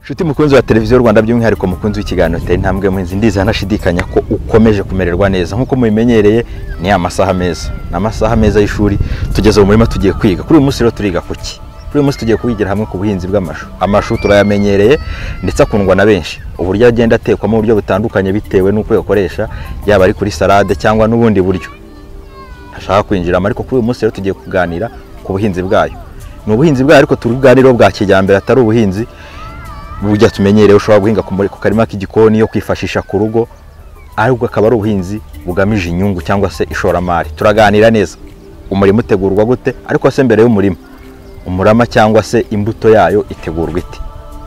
Shuti mukunzi wa televiziyo Rwanda by'umwihariko mukunzi w'ikiganiro tera intambwe muhinzi ndiza anashidikanya ko ukomeje kumererwa neza nk'uko mubimenyereye ni amasaha meza ni amasaha meza y'ishuri tugeze mu murima tugiye kwiga kuri uyu munsi rero turiga kuki kuri uyu munsi tugiye kuyigira hamwe ku buhinzi bw'amashu amashu turayamenyereye ndetse akundwa na benshi uburyo agenda atekwamo uburyo butandukanye bitewe n'uko uyakoresha yaba ari kuri salade cyangwa n'ubundi buryo ntashaka kwinjiramo ariko kuri uyu munsi rero tugiye kuganira ku buhinzi bwayo ni ubuhinzi bwayo ariko turi bwaniro bwa kijyambere atari ubuhinzi burya tumenyereye ushobora guhinga ku karima k'igikoni yo kwifashisha ku rugo ariko akaba ari ubuhinzi bugamije inyungu cyangwa se ishoramari turaganira neza umurima utegurwa gute ariko se mbere y'umurima umurama cyangwa se imbuto yayo itegurwa ite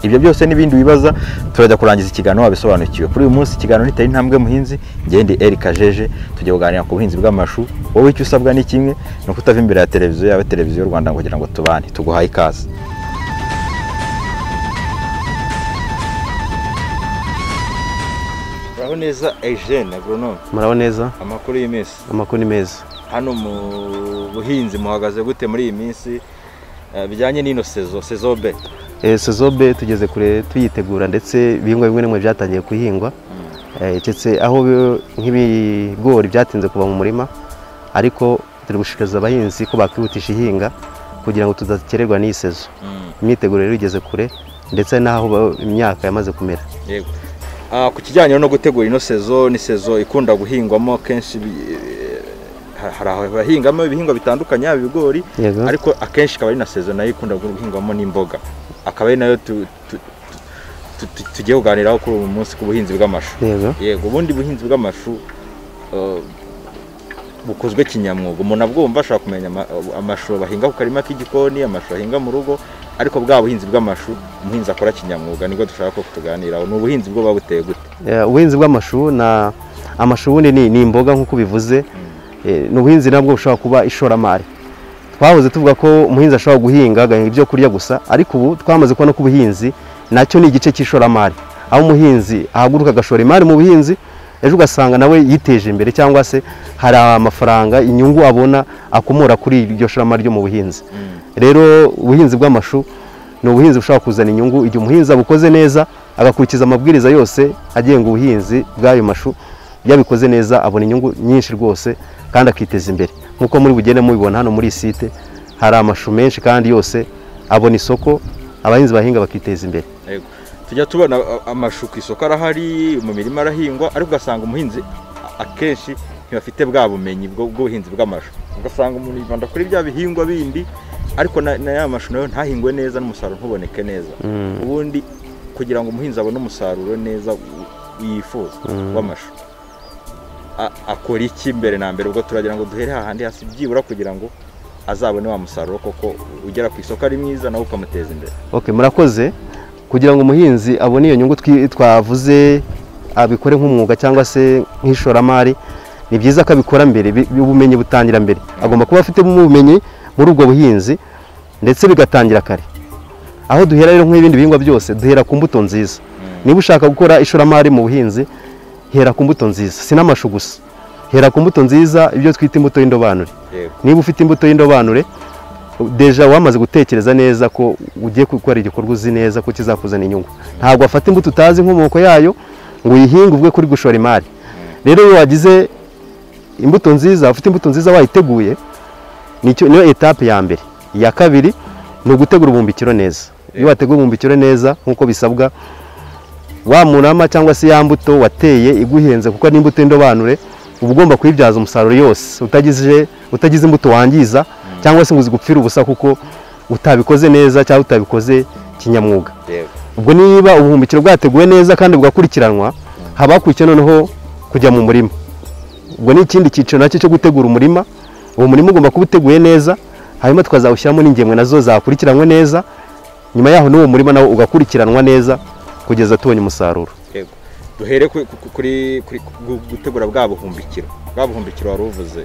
ibyo byose n'ibindi wibaza turajya kurangiza ikiganiro wabisobanukiwe kuri uyu munsi ikiganiro nitari intambwe muhinzi ngende Eric Jeje tujye kuganira ku buhinzi bw'amashu wowe icyo usabwa ni kimwe ni ukutava imbere ya televiziyo yawe televiziyo y'u Rwanda kugira ngo tubane tuguhaye ikaze muraho neza Eugene agronome muraho neza amakuru y'iminsi amakuru ni meza hano mu buhinzi muhagaze gute muri iyi minsi bijyanye n'ino sezo sezo be sezo be tugeze kure tuyitegura ndetse ibihingwa bimwe bimwe byatangiye guhingwa keretse aho nk'ibigori byatinze kuva mu murima ariko turi gushishikariza abahinzi ko bakwihutisha ihinga kugira ngo tudakererwa n'iyi sezo imyiteguro rero igeze kure ndetse n'aho imyaka yamaze kumera yego ku kijyanye no gutegura ino sezo ni sezo ikunda guhingwamo kenshi hari abahingamo ibihingwa bitandukanye yaba ibigori ariko akenshi ikaba ari na sezo nayo ikunda guhingwamo n'imboga akaba ari nayo tugiye kuganiraho kuri uyu munsi ku buhinzi bw'amashu yego ubundi buhinzi bw'amashu bukozwe kinyamwuga umuntu abwumva ashobora kumenya amashu bahinga ku karima k'igikoni amashu bahinga mu rugo ariko bwa buhinzi bw'amashu umuhinzi akora kinyamwuga nibwo dushaka ko tuganiraho ni ubuhinzi bwo buba buteye gute ubuhinzi bw'amashu na amashu ubundi ni imboga nk'uko ubivuze ni ubuhinzi nabwo bushobora kuba ishoramari twahoze tuvuga ko umuhinzi ashobora guhinga agahinga ibyo kurya gusa ariko ubu twamaze kubona ko ubuhinzi nacyo ni igice cy'ishoramari aho umuhinzi ahaguruka agashora imari mu buhinzi ejo ugasanga nawe yiteje imbere cyangwa se hari amafaranga inyungu abona akomora kuri iryo shoramari ryo mu buhinzi rero ubuhinzi bw'amashu ni ubuhinzi bushobora kuzana inyungu igihe umuhinzi abukoze neza agakurikiza amabwiriza yose agenga ubuhinzi bw'ayo mashu iyo abikoze neza abona inyungu nyinshi rwose kandi akiteza imbere nk'uko muri bugende mubibona hano muri site hari amashu menshi kandi yose abona isoko abahinzi bahinga bakiteza imbere tujya tubona amashu ku isoko arahari mu mirima arahingwa ariko ugasanga umuhinzi akenshi ntibafite bwa bumenyi bw'ubuhinzi bw'amashu ugasanga umuntu yibanda kuri bya bihingwa bindi ariko na ya mashu nayo ntahingwe neza n'umusaruro ntuboneke neza ubundi kugira ngo umuhinzi abone umusaruro neza yifuza w'amashu akora iki mbere na mbere ubwo turagira ngo duhere hahandi hasi byibura kugira ngo azabone wa musaruro koko ugera ku isoko ari mwiza nawe ukamuteza imbere murakoze kugira ngo umuhinzi abone iyo nyungu twavuze abikore nk'umwuga cyangwa se nk'ishoramari ni byiza ko abikora mbere ubumenyi butangira mbere agomba kuba afite ubumenyi muri ubwo buhinzi ndetse bigatangira kare aho duhera rero nk'ibindi bihingwa byose duhera ku mbuto nziza niba ushaka gukora ishoramari mu buhinzi hera ku mbuto nziza si n'amashu gusa hera ku mbuto nziza ibyo twita imbuto y'indobanure niba ufite imbuto y'indobanure deja wamaze gutekereza neza ko ugiye gukora igikorwa uzi neza ko kizakuzana inyungu ntabwo wafata imbuto utazi inkomoko yayo ngo uyihinge ubwe kuri gushora imari rero iyo wagize imbuto nziza ufite imbuto nziza wayiteguye niyo etape ya mbere iya kabiri ni ugutegura ubumbikiro neza iyo wategura ubumbikiro neza nk'uko bisabwa wa murama cyangwa se ya mbuto wateye iguhenze kuko ari imbuto y'indobanure uba ugomba kuyibyaza umusaruro yose utagize imbuto wangiza cyangwa se ngo uzigupfire ubusa kuko utabikoze neza cyangwa utabikoze kinyamwuga ubwo niba ubuhumbikiro bwateguwe neza kandi bugakurikiranwa haba hakurikiye noneho kujya mu murima ubwo ni ikindi cyiciro nacyo cyo gutegura umurima uwo murima ugomba kuba uteguye neza hanyuma tukazawushyiramo n'ingemwe nazo zakurikiranwe neza nyuma yaho n'uwo murima nawo ugakurikiranwa neza kugeza tubonye umusaruro duhere kuri gutegura bwa buhumbikiro bwa buhumbikiro wari uvuze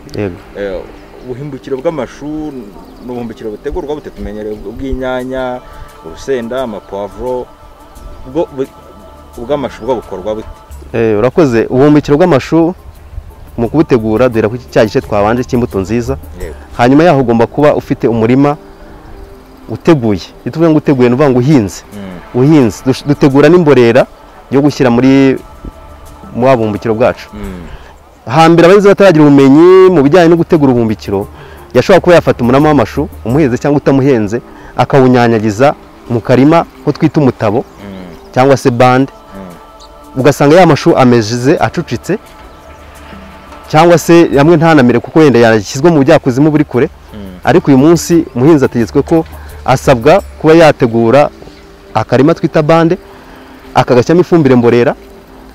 ubuhumbikiro bw'amashu ni ubuhumbikiro butegurwa butetumenyereye bw'inyanya urusenda amapavuro ubw'amashu bwo bukorwa bute urakoze ubuhumbikiro bw'amashu mu kubutegura duhera ku cya gice twabanje cy'imbuto nziza hanyuma yaho ugomba kuba ufite umurima uteguye iyo tuvuga ngo uteguye ni uvuga ngo uhinze buhinzi Dush- dutegura n'imborera yo gushyira muri wa bumbukiro bwacu hambere abahinzi bataragira ubumenyi mu bijyanye no gutegura ubuhumbikiro yashobora kuba yafata umurama w'amashu umuhenze cyangwa utamuhenze akawunyanyagiza mu karima ko twita umutabo cyangwa se bande ugasanga ya mashu ameze acucitse cyangwa se yamwe ntanamere kuko wenda yashyizwe mu bujyakuzimu buri kure ariko uyu munsi umuhinzi ategetswe ko asabwa kuba yategura akarima twita bande akagashyiramo ifumbire mborera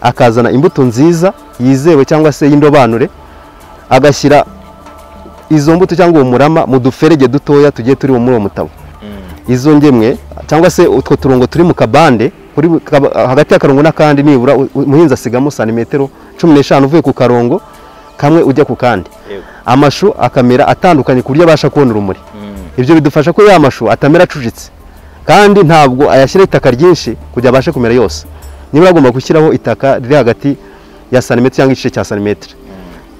akazana imbuto nziza yizewe cyangwa se y'indobanure agashyira izo mbuto cyangwa uwo murama mu duferege dutoya tugiye turi muri uwo mutabo izo ngemwe cyangwa se utwo turongo turi mu kabande kuri bu- kaba- hagati y'akarongo n'akandi nibura u- u- umuhinzi asigamo santimetero cumi n'eshanu uvuye ku karongo kamwe ujya ku kandi amashu akamera atandukanye ku buryo abasha kubona urumuri ibyo bidufasha ko ya mashu atamera acucitse kandi ntabwo ayashyira itaka ryinshi kugira abashe kumera yose niba agomba gushyiraho itaka riri hagati ya santimetero cyangwa igice cya santimetero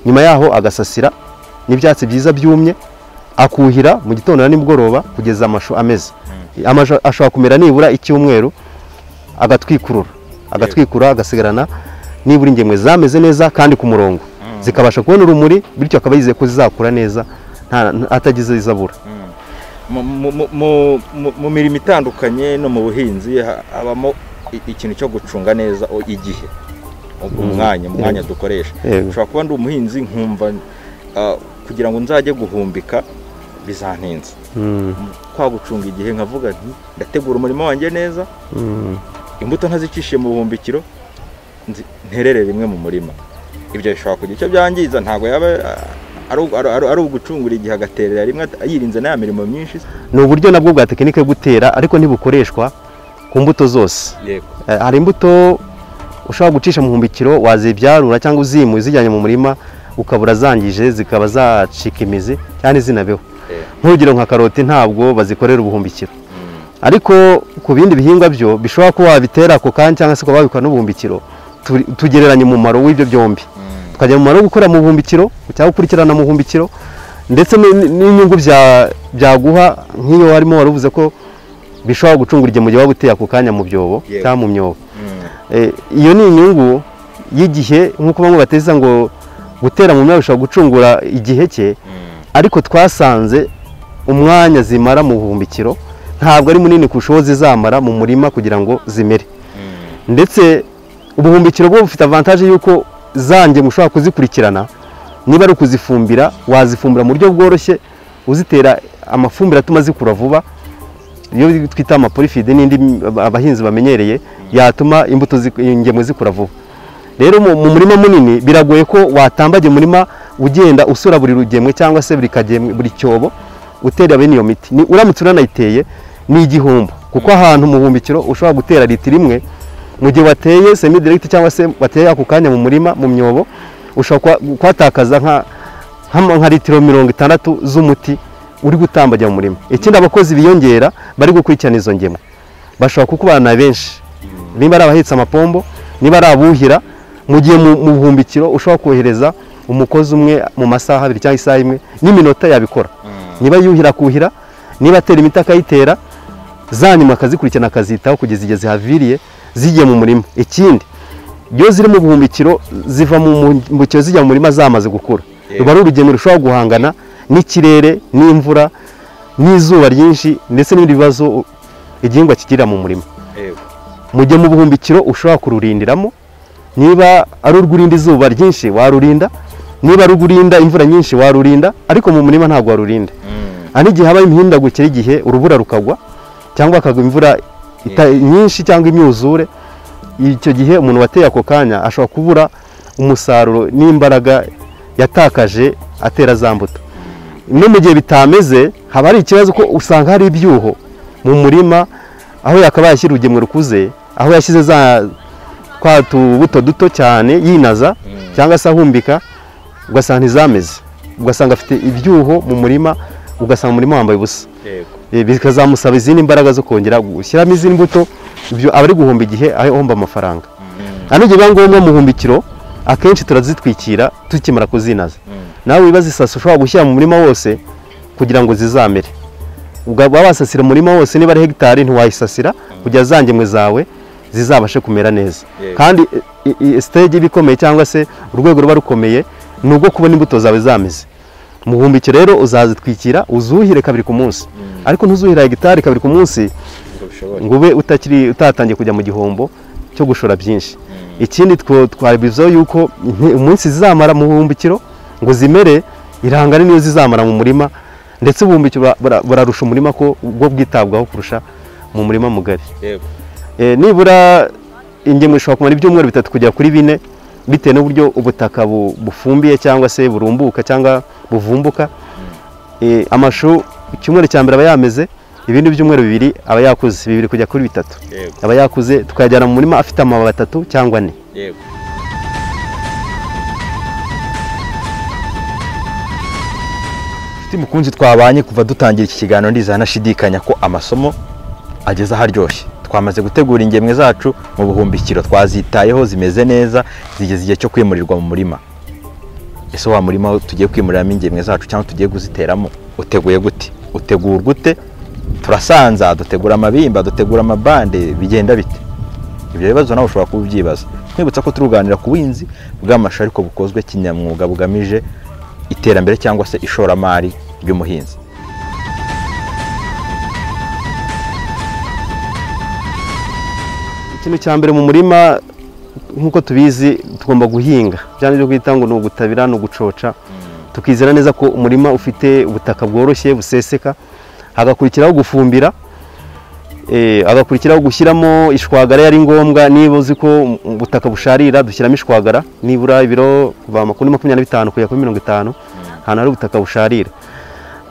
nyuma yaho agasasira n'ibyatsi byiza byumye akuhira mu gitondo na nimugoroba kugeza amashu ameze amashu ashobora kumera nibura icyumweru agatwikurura agatwikura agasigarana nibura ingemwe zameze neza kandi ku murongo zikabasha kubona urumuri bityo akaba yizeye ko zizakura neza nta- nta- atagize izabura Mu- mu- mu- mu- mu- mu mirimo itandukanye no mu buhinzi ha- habamo i- ikintu cyo gucunga neza o- igihe ubwo umwanya umwanya dukoresha Yego. ushobora kuba ndi umuhinzi nkumva ah, kugira ngo nzajye guhumbika bizantinze kwa gucunga igihe nkavuga nti ndategura umurimo wanjye neza imbuto ntazicishije mu buhumbikiro nzi- nterere rimwe mu murima ibyo bishobora kugira icyo byangiza ntabwo yaba ah, ari u- ari ari- ari ugucungura igihe agaterera rimwe at- yirinze na ya mirimo myinshi ni uburyo nabwo bwa tekinike yo gutera ariko ntibukoreshwa ku mbuto zose yego Eh, hari imbuto ushobora gucisha mu buhumbikiro wazibyarura cyangwa uzimuye uzijyanye mu murima ukabura zangije zikaba zacika imizi cyane zinabeho Eh. nk'urugero nka karoti ntabwo bazikorera ubuhumbikiro ariko ku bindi bihingwa byo bishobora kuba wabitera ako kanya cyangwa se ukaba wabikora n'ubuhumbikiro tu- tugereranya umumaro w'ibyo byombi tukagira umumaro wo gukora mu buhumbikiro cyangwa gukurikirana mu buhumbikiro ndetse ni- n'inyungu bya- byaguha nk'iyo harimo wari uvuze ko bishobora gucungura igihe mu gihe waba uteye ako kanya mu byobo Yego. cyangwa mu myobo Eh, iyo ni inyungu y'igihe nk'uko bamwe bateza ngo gutera mu myaka bishobora gucungura igihe cye ariko twasanze umwanya zimara mu buhumbikiro ntabwo ari munini kurusha uwo zizamara mu murima kugira ngo zimere ndetse ubuhumbikiro bwo bufite avantaje y'uko zange mushobora kuzikurikirana niba ari ukuzifumbira wazifumbira mu buryo bworoshye uzitera amafumbire atuma zikura vuba iyo twita amaporifide n'indi abahinzi bamenyereye yatuma imbuto zi- ingemwe zikura vuba rero mu mu murima munini biragoye ko watambaga umurima ugenda usura buri rugemwe cyangwa se buri kagemwe buri cyobo utera bene iyo miti Ni- uramutse unanayiteye ni igihombo kuko ahantu mu buhumbikiro ushobora gutera litiro imwe mu gihe wateye semi direct cyangwa se wateye ako kanya mu murima mu myobo ushobora kuha- kuhatakaza nka hano nka litiro mirongo itandatu z'umuti uri gutambagira mu murima ikindi abakozi biyongera bari gukurikirana izo ngemwe bashobora kukubana benshi niba ari abahetse amapombo niba ari abuhira mu gihe mu mu buhumbikiro ushobora kohereza umukozi umwe mu masaha abiri cyangwa isaha imwe n'iminota yabikora niba yuhira akuhira niba atera imiti akayitera za nyuma akazikurikirana akazitaho kugeza igihe zihaviriye zigiye mu murima ikindi iyo ziri mu buhumbikiro ziva mu buhumbikiro zijya mu murima zamaze gukura Yego. ruba ari urugendo rushobora guhangana n'ikirere n'imvura n'izuba ryinshi ndetse n'ibindi bibazo igihingwa kigirira mu murima mu gihe mu buhumbikiro ushobora kururindiramo niba ari urw'urinda izuba ryinshi warurinda niba ari urw'urinda imvura nyinshi warurinda ariko mu murima ntabwo warurinda hari igihe habaho imihindagukire y'igihe urubura rukagwa cyangwa hakagwa imvura ita- nyinshi cyangwa imyuzure icyo gihe umuntu wateye ako kanya ashobora kubura umusaruro n'imbaraga yatakaje atera za mbuto no mu gihe bitameze haba hari ikibazo ko usanga hari ibyuho mu murima aho yakabaye ashyira urugemwe rukuze aho yashyize za twa tubuto duto cyane yinaza cyangwa se ahumbika ugasanga ntizameze ugasanga afite ibyuho mu murima ugasanga umurima wambaye ubusa Eh, bikazamusaba izindi mbaraga zo kongera gushyiramo izindi mbuto ibyo aba ari guhomba igihe aho ahomba amafaranga hano igihe biba ngombwa mu buhumbikiro akenshi turazitwikira tukimara kuzinaza nawe wibaza isaso ushobora gushyira mu murima wose kugira ngo zizamere wabasasira umurima wose niba ari hegitari ntiwayisasira kugira zangemwe zawe zizabashe kumera neza Yego. kandi i- i- stage iba ikomeye cyangwa se urwego ruba rukomeye ni ubwo kubona imbuto zawe zameze muhumbike rero uzazitwikira uzuhire kabiri ku munsi ariko ntuzuhira hegitari kabiri ku munsi ngo bishobore ngo ube utakiri utatangiye kujya mu gihombo cyo gushora byinshi ikindi two- twabivuzeho yuko inti- umunsi zizamara mu buhumbikiro ngo zimere irangane niyo zizamara mu murima ndetse ubuhumbikiro bura- bura- burarusha umurima ko ubwo bwitabwaho kurusha mu murima mugari yego Eh, nibura ingemwe ishobora kumara ibyumweru bitatu kugera kuri bine bitewe n'uburyo ubutaka bu- bufumbiye cyangwa se burumbuka cyangwa buvumbuka Eh, amashu icyumweru cya mbere aba yameze ibindi byumweru bibiri aba yakuze bibiri kujya kuri bitatu yego aba yakuze tukayajyana mu murima afite amababi atatu cyangwa ane yego Nshuti mukunzi twabanye kuva dutangira iki kiganiro ndizana nashidikanya ko amasomo ageze aharyoshye twamaze gutegura ingemwe zacu mu buhumbikiro twazitayeho zimeze neza zigeze igihe cyo kwimurirwa mu murima ese wa murima aho tugiye kwimuriramo ingemwe zacu cyangwa tugiye kuziteramo uteguye gute utegurwa ute turasanza dutegura amabimba dutegura amabande bigenda bite ibyo bibazo nawe ushobora kuba ubyibaza nkwibutsa ko turuganira ku buhinzi bw'amashu ariko bukozwe kinyamwuga bugamije iterambere cyangwa se ishoramari ry'umuhinzi ikintu cya mbere mu murima nk'uko tubizi tugomba guhinga bya byo kwita ngo ni ugutabira ni ugucoca tukizera neza ko umurima ufite ubutaka bworoshye buseseka hagakurikiraho gufumbira eh, hagakurikiraho gushyiramo ishwagara yari ngombwa niba uzi ko um- ubutaka busharira dushyiramo ishwagara nibura ibiro kuva kuri makumyabiri na bitanu kujya kuri mirongo itanu ahantu hari ubutaka busharira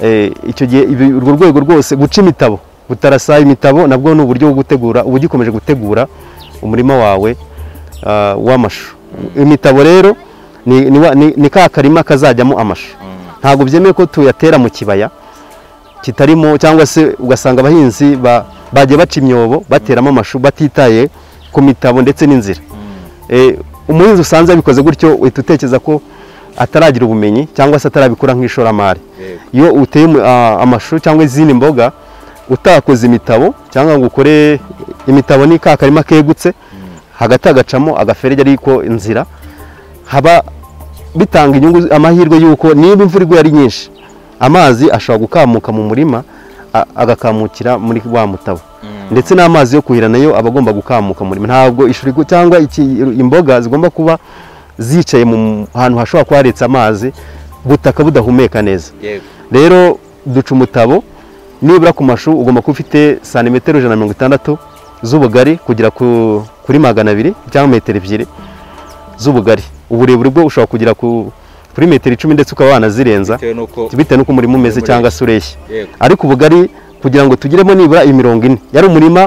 Eh, icyo gihe ibi- urwo rwego rwose guca imitabo gutarasa imitabo nabwo ni uburyo bwo gutegura uba ugikomeje gutegura umurima wawe ah, w'amashu imitabo rero ni, ni, wa- ni, ni ka karima kazajyamo amashu ntabwo byemewe ko tuyatera mu kibaya kitarimo cyangwa se ugasanga abahinzi ba, bagiye baca imyobo bateramo amashu batitaye ku mitabo ndetse n'inzira Eh, umuhinzi usanze yabikoze gutyo uhita utekereza ko ataragira ubumenyi cyangwa se atarabikora nk'ishoramari Yego. iyo uteye umu- a- amashu cyangwa izindi mboga utakoze imitabo cyangwa ngo ukore imitabo ni ka karima kegutse hagati hagacamo agaferege ariko inzira haba bitanga inyungu amahirwe y'uko niba imvura iguye ari nyinshi amazi ashobora gukamuka mu murima a- agakamukira muri wa mutabo ndetse n'amazi yo kuhira nayo aba agomba gukamuka mu murima ntabwo ishuri gu- cyangwa iki- imboga zigomba kuba zicaye mu hantu hashobora kuba haretse amazi ubutaka budahumeka neza yego rero duca umutabo nibura ku mashu ugomba kuba ufite santimetero ijana na mirongo itandatu z'ubugari kugera ku- kuri magana abiri cyangwa metero ebyiri z'ubugari uburebure bwo ushobora kugera ku- kuri metero icumi ndetse ukaba wanazirenza bitewe n'uko bitewe n'uko umurima umeze Umurima. cyangwa se ureshya yego ariko ubugari kugira ngo tugiremo nibura imirongo ine yari umurima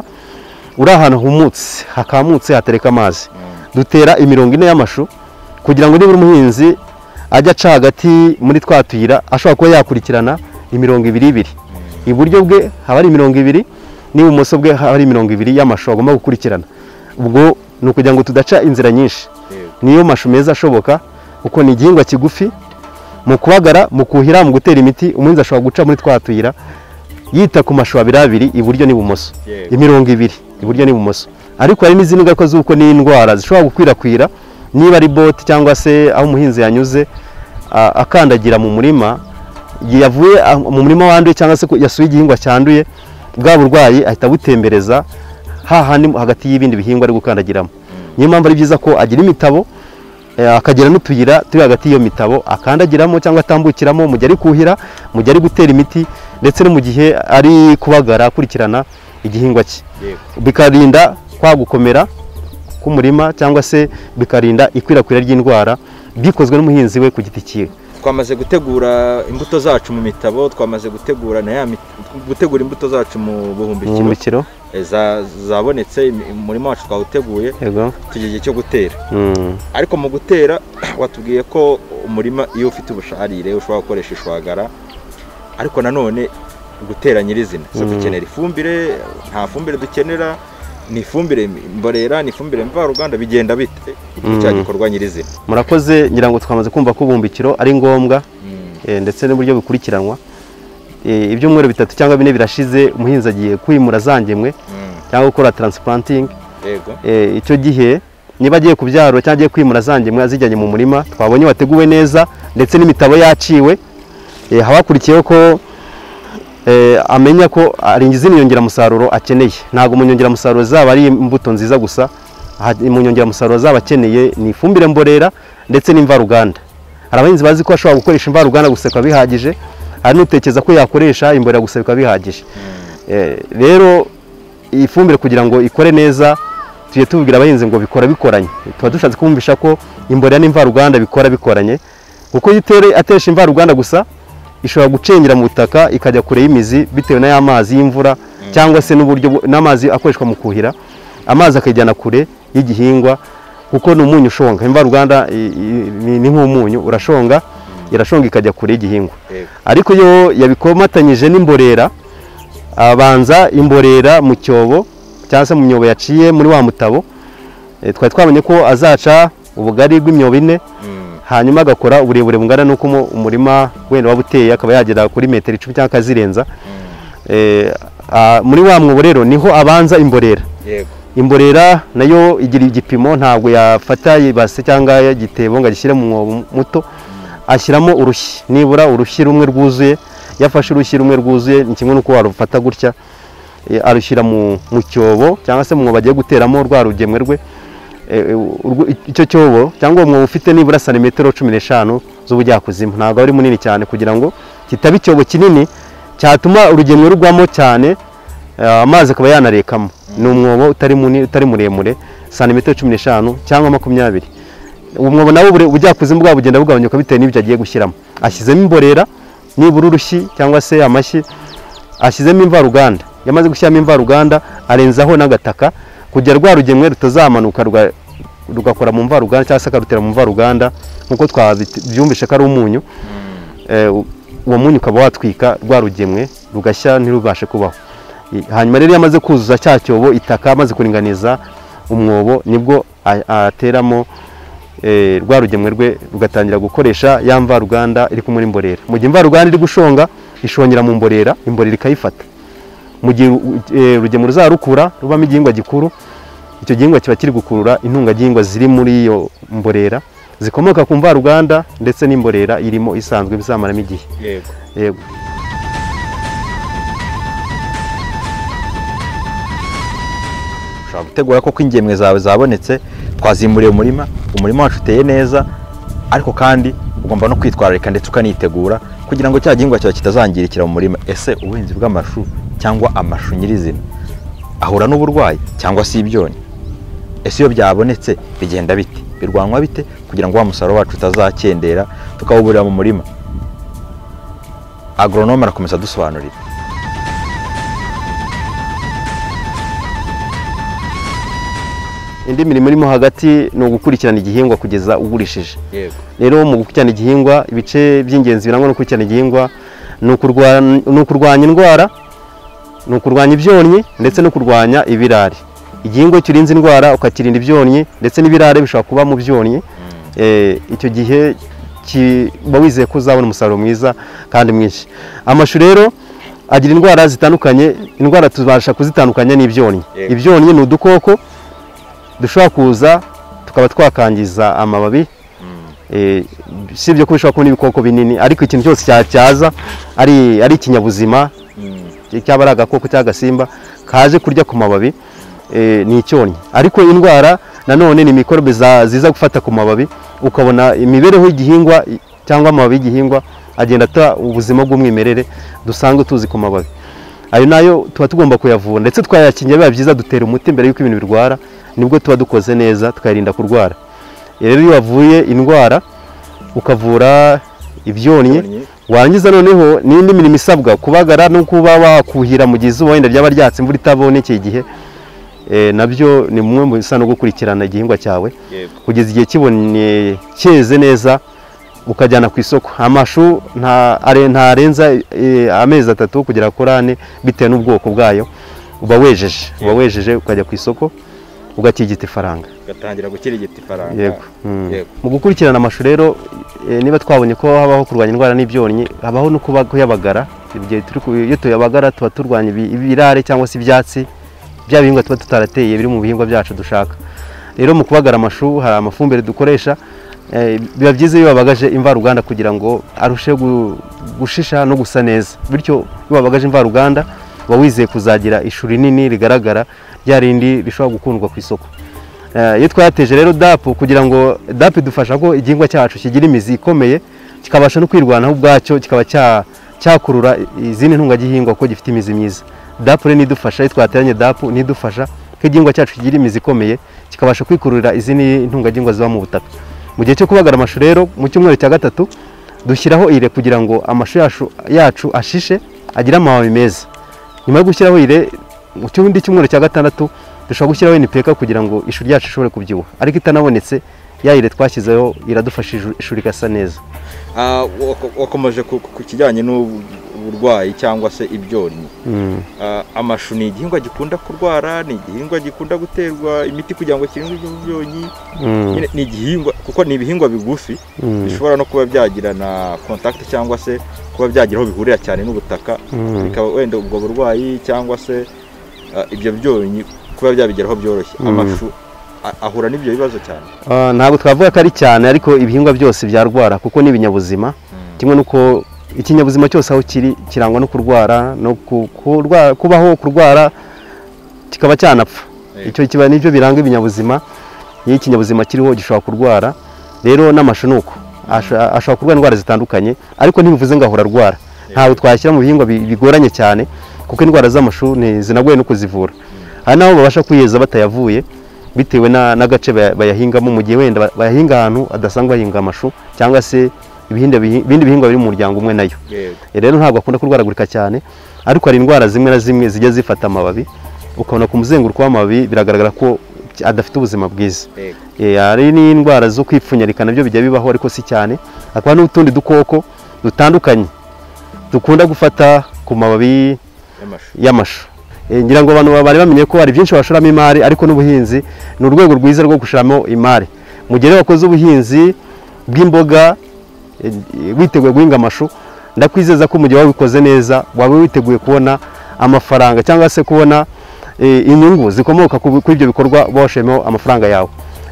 uri ahantu humutse hakamutse hatereka amazi dutera imirongo ine y'amashu kugira ngo nibura umuhinzi ajya aca hagati muri twa tuyira ashobora kuba yakurikirana imirongo ibiri ibiri iburyo bwe haba hari imirongo ibiri n'ibumoso bwe haba hari imirongo ibiri y'amashu agomba gukurikirana ubwo ni ukugira ngo tudaca inzira nyinshi yego niyo mashu meza ashoboka kuko ni igihingwa kigufi mu kubagara mu kuhira mu gutera imiti umuhinzi ashobora guca muri twa tuyira yita ku mashu abiri abiri iburyo n'ibumoso Yego. imirongo ibiri iburyo n'ibumoso ariko hari n'izindi ngaruka z'uko n'indwara zishobora gukwirakwira niba ari bote cyangwa se aho umuhinzi yanyuze a- akandagira mu murima igihe yavuye ah, mu murima wanduye cyangwa se ko yasuye igihingwa cyanduye bwa burwayi ahita abutembereza hahandi hagati y'ibindi bihingwa ari gukandagiramo niyo mpamvu ari byiza ko agira imitabo eh, akagira n'utuyira turi hagati y'iyo mitabo akandagiramo cyangwa atambukiramo mu gihe ari kuhira mu gihe ari gutera imiti ndetse no mu gihe ari kubagara akurikirana igihingwa cye yego bikarinda kwa gukomera k'umurima cyangwa se bikarinda ikwirakwira ry'indwara bikozwe n'umuhinzi we ku giti cyiwe twamaze gutegura imbuto zacu mu mitabo twamaze gutegura na ya mit- gutegura imbuto zacu mu buhumbikiro ubuhumbikiro Eh, za- zabonetse im- umurima wacu twawuteguye yego tugeze igihe cyo gutera Mm. ariko mu gutera watubwiye ko umurima iyo ufite ubusharire ushobora gukoresha ishwagara ariko nanone gutera nyirizina so dukenera ifumbire nta fumbire dukenera ni ifumbire mborera ni ifumbire mvaruganda bigenda bite Mm. cya gikorwa nyirizina murakoze ngira ngo twamaze kumva ko ubuhumbikiro ari ngombwa eh, ndetse n'uburyo bikurikiranwa eh, ibyumweru bitatu cyangwa bine birashize umuhinzi agiye kwimura za ngemwe cyangwa gukora taransipurantingi yego Eh, icyo gihe niba agiye kubyarura cyangwa agiye kwimura za ngemwe azijyanye mu murima twabonye wateguwe neza ndetse n'imitabo yaciwe eh, haba hakurikiyeho ko eh, amenya ko hari izindi nyongeramusaruro akeneye ntabwo mu nyongeramusaruro zaba ari imbuto nziza gusa ha- mu nyongeramusaruro zaba akeneye ni ifumbire mborera ndetse n'imvaruganda hari abahinzi bazi ko ashobora gukoresha imvaruganda gusa bikaba bihagije hari n'utekereza ko yakoresha imborera gusa bikaba bihagije Eh, rero iyi fumbire kugira ngo ikore neza tujye tubwira abahinzi ngo bikora bikoranye tuba dushatse kumvisha ko imborera n'imvaruganda bikora bikoranye kuko iyo utere- atesha imvaruganda gusa ishobora gucengera mu butaka ikajya kure y'imizi bitewe n'aya mazi y'imvura cyangwa se n'uburyo bu- n'amazi akoreshwa mu kuhira amazi akajyana kure y'igihingwa kuko ni umunyu ushonga imvaruganda i- i- ni ni nk'umunyu urashonga irashonga ikajya kure y'igihingwa yego ariko iyo yabikomatanyije n'imborera abanza imborera mu cyobo cyangwa se mu myobo yaciye muri wa mutabo Eh, twari twabonye ko azaca ubugari bw'imyobo ine hanyuma agakora uburebure bungana n'uko umu- umurima wenda waba uteye akaba yagera kuri metero icumi cyangwa akazirenza Eh, ah, muri wa mwobo rero niho abanza imborera yego imborera nayo igira igipimo ntabwo yafata ibase cyangwa igitebo ngo agishyire mu mwobo muto ashyiramo urushyi nibura urushyi rumwe rwuzuye iyo afashe urushyi rumwe rwuzuye ni kimwe n'uko warufata gutya eh, arushyira mu mu cyobo cyangwa se mu mwobo agiye guteramo rwa rugemwe rwe Eh, eh, urwo- icyo cyobo cyangwa uwo mwobo ufite nibura santimetero cumi n'eshanu z'ubujyakuzimu ntabwo ari munini cyane kugira ngo kitaba icyobo kinini cyatuma urugemwe rugwamo cyane eh, amazi akaba yanarekamo ni umwobo utari munini utari muremure santimetero cumi n'eshanu cyangwa makumyabiri uwo mwobo nawe ubure- ubujyakuzimu bwabo bugenda bugabanyuka bitewe n'ibyo agiye gushyiramo ashyizemo imborera nibura urushyi cyangwa se amashyi ashyizemo imvaruganda iyo amaze gushyiramo imvaruganda arenzaho n'agataka kugera rwa rugemwe rutazamanuka ruga- rugakora mu mvaruganda cyangwa se akarutera mu mvaruganda nk'uko twabyumvishe ko ari umunyu Eh, u- uwo munyu ukaba watwika rwa rugemwe rugashya ntirubashe kubaho I- hanyuma rero iyo amaze kuzuza cya cyobo itaka amaze kuringaniza umwobo nibwo a- ateramo eh, rwa rugemwe rwe rugatangira gukoresha ya mvaruganda iri kumwe n'imborera mu gihe imvaruganda iri gushonga ishongera mu mborera imborera ikayifata mu gihe u- eh, urugemwe ruzarukura rubamo igihingwa gikuru icyo gihingwa kiba kiri gukurura intungagihingwa ziri muri iyo mborera zikomoka ku mvaruganda ndetse n'imborera irimo isanzwe bizamaramo igihe yego yego ushobora gutegura koko ingemwe zawe zabonetse twazimuriye umurima umurima wacu uteye neza ariko kandi ugomba no kwitwararika ndetse ukanitegura kugira ngo cya gihingwa cyawe kitazangirikira mu murima ese ubuhinzi bw'amashu cyangwa amashu nyirizina ahura n'uburwayi cyangwa se ibyonnyi ese iyo byabonetse bigenda bite birwanwa bite kugira ngo wa musaruro wacu utazakendera tukawuburira mu murima agoronome arakomeza adusobanurira indi mirimo irimo hagati ni ugukurikirana igihingwa kugeza ugurishije yego rero mu gukurikirana igihingwa ibice by'ingenzi birangwa no gukurikirana igihingwa ni ukurwan- ni ukurwanya indwara ni ukurwanya ibyonnyi ndetse no kurwanya ibirare igihingwa iyo urinze indwara ukakirinda ibyonnyi ndetse n'ibirare bishobora kuba mu byonnyi eh, icyo gihe ki- uba wizeye ko uzabona umusaruro mwiza kandi mwinshi amashu rero agira indwara zitandukanye indwara tubasha kuzitandukanya n'ibyonnyi Yego. ibyonnyi ni udukoko dushobora kuza tukaba twakangiza amababi Eh, si ibyo ko bishobora kuba n'ibikoko binini ariko ikintu cyose cyatyaza ari ari ikinyabuzima cyaba ari agakoko cyangwa agasimba kaje kurya ku mababi eh, ni icyonnyi ariko indwara nanone ni mikorobe za- ziza gufata ku mababi ukabona imibereho y'igihingwa i- cyangwa amababi y'igihingwa agenda ata ubuzima bw'umwimerere dusanzwe tuzi ku mababi ayo nayo tuba tugomba kuyavura ndetse twayakingira biba byiza dutera umuti mbere y'uko ibintu birwara nibwo tuba dukoze neza tukayirinda kurwara rero iyo wavuye indwara ukavura ibyonnyi Ibyonnyi. warangiza noneho n'indi mirimo isabwa kubagara no kuba wakuhira mu gihe izuba wenda ryaba ryatse imvura itabonekeye igihe eh, nabyo ni bimwe mu bisa no gukurikirana igihingwa cyawe yego kugeza igihe kibonye cyeze neza ukajyana ku isoko amashu nta- are- ntarenza eh, amezi atatu kugera kuri ane bitewe n'ubwoko bwayo uba wejeje uba wejeje ukajya ku isoko ugakirigita ifaranga ugatangira gukirigita ifaranga yego Mm. mu gukurikirana amashu rero eh, niba twabonye ko habaho kurwanya indwara n'ibyonnyi habaho no kuba- kuyabagara igihe turi ku- iyo tuyabagara tuba turwanya ibi- ibirare cyangwa se ibyatsi bya bihingwa tuba tutarateye biri mu bihingwa byacu dushaka rero mu kubagara amashu hari amafumbire dukoresha eh, biba byiza iyo wabagaje imvaruganda kugira ngo arusheho gu- gushisha no gusa neza bityo iyo wabagaje imvaruganda uba wizeye kuzagira ishu rinini rigaragara rya rindi rishobora gukundwa ku isoko Eh, iyo twayateje rero dapu kugira ngo dapu idufasha ko igihingwa cyacu kigira imizi ikomeye kikabasha no kwirwanaho ubwacyo kikaba cya- cyakurura izindi ntungagihingwa kuko gifite imizi myiza dapu rero nidufasha iyo twateranye dapu nidufasha ko igihingwa cyacu kigira imizi ikomeye kikabasha kwikururira izindi ntungagihingwa ziba mu butaka mu gihe cyo kubagara amashu rero mu cyumweru cya gatatu dushyiraho ire kugira ngo amashu yacu- yacu ashishe agire amababi meza nyuma yo gushyiraho ire mu cyundi cyumweru cya gatandatu dushobora gushyiraho NPK kugira ngo ishu ryacu ishobore kubyibuha ariko itanabonetse ya ire twashyizeho iradufasha ishu- ishu rigasa neza Ah, wako- wakomeje ku ku- ku kijyanye n'uburwayi cyangwa se ibyonnyi Ah, amashu ni igihingwa gikunda kurwara ni igihingwa gikunda guterwa imiti kugira ngo kirindwe ibyo byonnyi Mm. Nyine ni igihingwa kuko ni ibihingwa bigufi Mm. bishobora no kuba byagirana contact cyangwa se kuba byagira aho bihurira cyane n'ubutaka Mm. bikaba wenda ubwo burwayi cyangwa se ah, ibyo byonnyi kuba byabigeraho byoroshye Mm. amashu a- ahura n'ibyo bibazo cyane Ah, ntabwo twavuga ko ari cyane ariko ibihingwa byose byarwara kuko ni ibinyabuzima kimwe nuko ikinyabuzima cyose aho kiri kirangwa no kurwara no ku- kurwa- kubaho kurwara kikaba cyanapfa Eh. icyo kiba nicyo biranga ibinyabuzima iyo ikinyabuzima kiriho gishobora kurwara rero n'amashu ni uko Asho- ashobora kurwara indwara zitandukanye ariko ntibivuze ngo ahora arwara ntabwo twashyira mu bihingwa bi- bigoranye cyane kuko indwara z'amashu ni- zinagoye no kuzivura hari n'aho babasha kwiyeza batayavuye bitewe na- n'agace baya- bayahingamo mu gihe wenda ba- bayahinga ahantu adasanzwe bahinga amashu cyangwa se ibindi bihi- ibindi bihingwa biri mu muryango umwe nayo yego rero ntabwo akunda kurwaragurika cyane ariko hari indwara zimwe na zimwe zijya zifata amababi ukabona ku muzenguruko w'amababi biragaragara ko adafite ubuzima bwiza yego Eh, hari n'indwara zo kwipfunyarika nabyo bijya bibaho ariko si cyane hakaba n'utundi dukoko dutandukanye dukunda gufata ku mababi y'amashu y'amashu Eh, ngira ngo abantu bari bamenye ko hari byinshi bashoramo imari ariko n'ubuhinzi ni urwego rwiza rwo gushoramo imari mu gihe rero wakoze ubuhinzi bw'imboga eh, witeguye guhinga amashu ndakwizeza ko mu gihe wabikoze neza waba witeguye kubona amafaranga cyangwa se kubona eh, inyungu zikomoka ku- kuri ibyo bikorwa uba washoyemo amafaranga yawe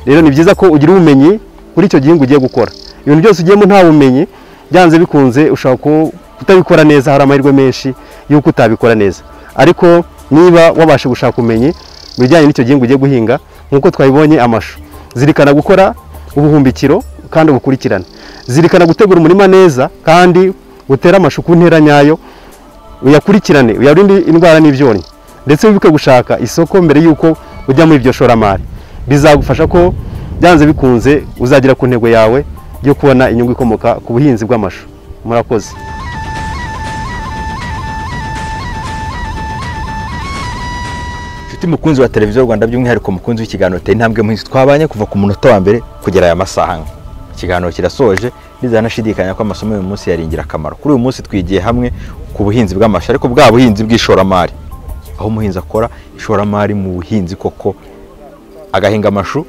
rero ni byiza ko ugira ubumenyi kuri icyo gihingwa ugiye gukora ibintu byose ugiyemo nta bumenyi byanze bikunze ushobora ku- kutabikora neza hari amahirwe menshi y'uko utabikora neza ariko niba wabasha gushaka ubumenyi mu bijyanye n'icyo gihingwa ugiye guhinga nk'uko twabibonye amashu zirikana gukora ubuhumbikiro kandi ubukurikirane zirikana gutegura umurima neza kandi utere amashu ku ntera nyayo uyakurikirane uyarinde indwara n'ibyonnyi ndetse wibuke gushaka isoko mbere y'uko ujya muri iryo shoramari bizagufasha ko byanze bikunze uzagera ku ntego yawe yo kubona inyungu ikomoka ku buhinzi bw'amashu murakoze inshuti mukunzi wa televiziyo rwanda by'umwihariko mukunzi w'ikiganiro tera intambwe muhinzi twabanye kuva ku munota wa mbere kugera aya masaha ane ikiganiro kirasoje ntizanashidikanya ko amasomo y'uyu munsi yari ingirakamaro kuri uyu munsi twigiye hamwe ku buhinzi bw'amashu ariko bwa buhinzi bw'ishoramari aho umuhinzi akora ishoramari mu buhinzi koko agahinga amashu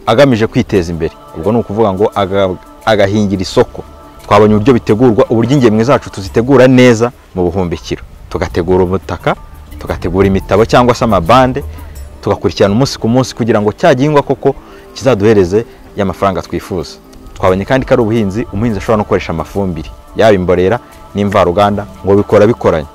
agamije kwiteza imbere ubwo ni ukuvuga ngo aga- agahingira isoko twabonye uburyo bitegurwa uburyo ingemwe zacu tuzitegura neza mu buhumbikiro tugategura ubutaka tugategura imitabo cyangwa se amabande tugakurikirana umunsi ku munsi kugira ngo cya gihingwa koko kizaduhereze y'amafaranga twifuza twabonye kandi ko ari ubuhinzi umuhinzi ashobora no gukoresha amafumbire yaba imborera n'imvaruganda ngo bikora bikoranye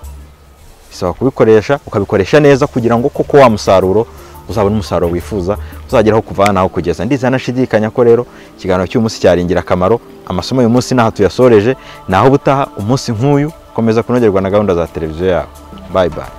bisaba kubikoresha ukabikoresha neza kugira ngo koko wa musaruro uzabone umusaruro wifuza uzageraho kuva aha naho kugeza ndizera nashidikanya ko rero ikiganiro cy'uyu munsi cyari ingirakamaro amasomo y'uyu munsi n'aha tuyasoreje naho ubutaha umunsi nk'uyu komeza kunogerwa na gahunda za televiziyo yawe bayi bayi